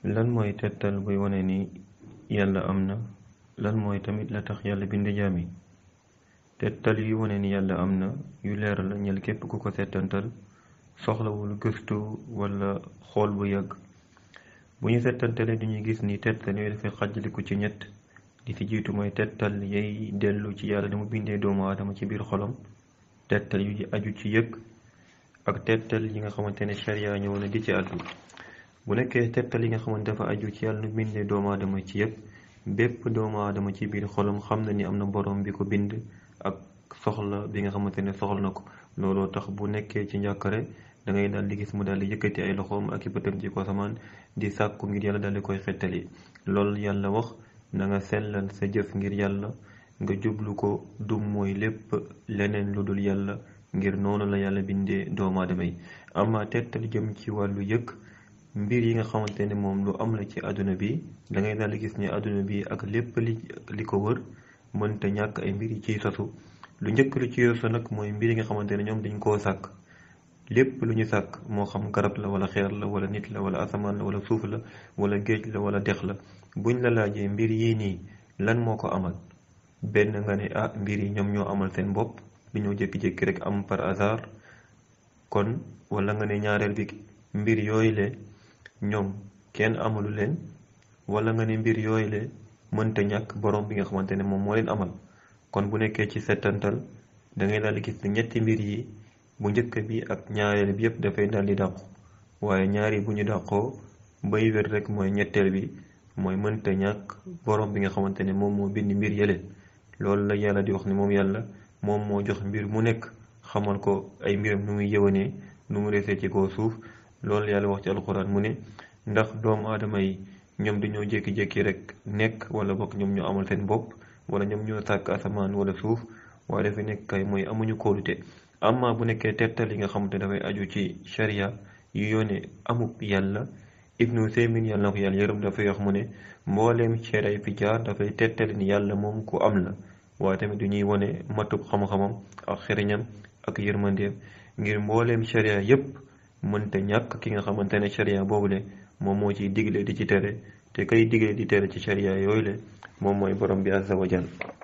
lan mooy tettal buy wane ni yàlla am na lan mooy tamit la tax yàlla bind jaam yi tettal yu wane ni yàlla am na yu leer la ñel képp ku ko settantal soxlawul gëstu wala xool bu yàgg bu ñu settantale duñuy gis ni tettal yooyu dafay xàjjaliku ci ñett li ci jiitu mooy tettal yay dellu ci yàlla dama bindee doomu aadama ci biir xolam tettal yu aju ci yëg ak tettal yi nga xamante ne sharia ñëw na di ci addu bu nekkee tettal yi nga xamante dafa aju ci yàlla nu bindee doomu aadama ci yëg bépp doomu aadama ci biir xolam xam na ni am na borom bi ko bind ak soxla bi nga xamante ne soxla na ko looloo tax bu nekkee ci njàkkare da ngay daal di gis mu daal di yëkkati ay loxoom ak i bëtam ci ko samaan di sàkku ngir yàlla daal di koy xettali loolu yàlla wax na nga sellal sa jëf ngir yàlla nga jublu ko dum mooy lépp leneen lu dul yàlla ngir noonu la yàlla bindee doomu aadama yi ama tettal jëm ci wàllu yëg mbir yi nga xamante ne moom lu am la ci àdduna bi da ngay daal di gis ne àdduna bi ak lépp li li ko wër mënta ñàkk ay mbir yi ciy sosu lu njëkk lu ci sosu nag mooy mbir yi nga xamante ne ñoom dañ koo sàkk lépp lu ñu sàkk moo xam garab la wala xeer la wala nit la wala asamaan la wala suuf la wala géej la wala dex la buñ la laajee mbir yii nii lan moo ko amal benn nga ne ah mbir yi ñoom ñoo amal seen bopp du ñoo jékki-jékki rek am par hasard kon wala nga ne ñaareel bi mbir yooyu le ñoom kenn amalu leen wala nga ne mbir yooyu le mënta ñàkk borom bi nga xamante ne moom moo leen amal kon bu nekkee ci settantal da ngay daal di gis ne ñetti mbir yi bu njëkk bi ak ñaareel bi yëpp dafay daal di dàqu waaye ñaari bu ñu dàqoo bay wér rek mooy ñetteel bi mooy mënta ñàkk borom bi nga xamante ne moom moo bind mbir yële loolu la yàlla di wax ne moom yàlla moom moo jox mbir mu nekk xamal ko ay mbiram nu muy yëwanee nu mu resee ci kaw suuf loolu yàlla wax ci alxuraan mu ne ndax doomu aadama yi ñoom dañoo jékki-jékki rek nekk wala bokk ñoom ñoo amal seen bopp wala ñoom ñoo sàkk asamaan wala suuf waaye dafa nekk kay mooy amuñu kóolute amma bu nekkee tettal yi nga xamante dafay aju ci sharia yu yoone amub yàlla ibnu seymin yàlla na ko yàlla yërëm dafay wax mu ne mbooleem sharia fi jaar dafay tettali ni yàlla moom ku am la waaye tamit du ñuy wone matub xam-xamam ak xeriñam ak yërmandeem ngir mbooleem sharia yépp mënta ñàkk ki nga xamante ne sharia boobule moom moo ciy digle di ci tere te kay digle di tere ci sharia yooyu le moom mooy borom bi azza wa jal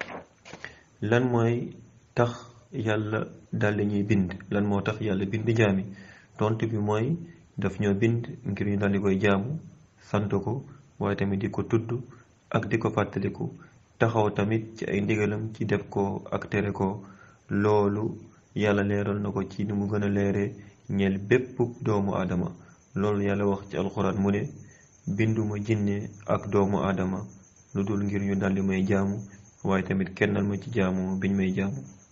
lan mooy tax yàlla daldi ñuy bind lan moo tax yàlla bind jaami tontu bi mooy daf ñoo bind ngir ñu daldi koy jaamu sant ko waaye tamit di ko tudd ak di ko fàttaliku taxaw tamit ci ay ndigalam ci def ko ak tere ko loolu yàlla leeral na ko ci ni mu gën a leere ñeel bépp doomu aadama loolu yàlla wax ci alxuraan mu ne binduma jinne ak doomu aadama lu dul ngir ñu daldi may jaamu waaye tamit kennal ma ci jaamu biñ may jaamu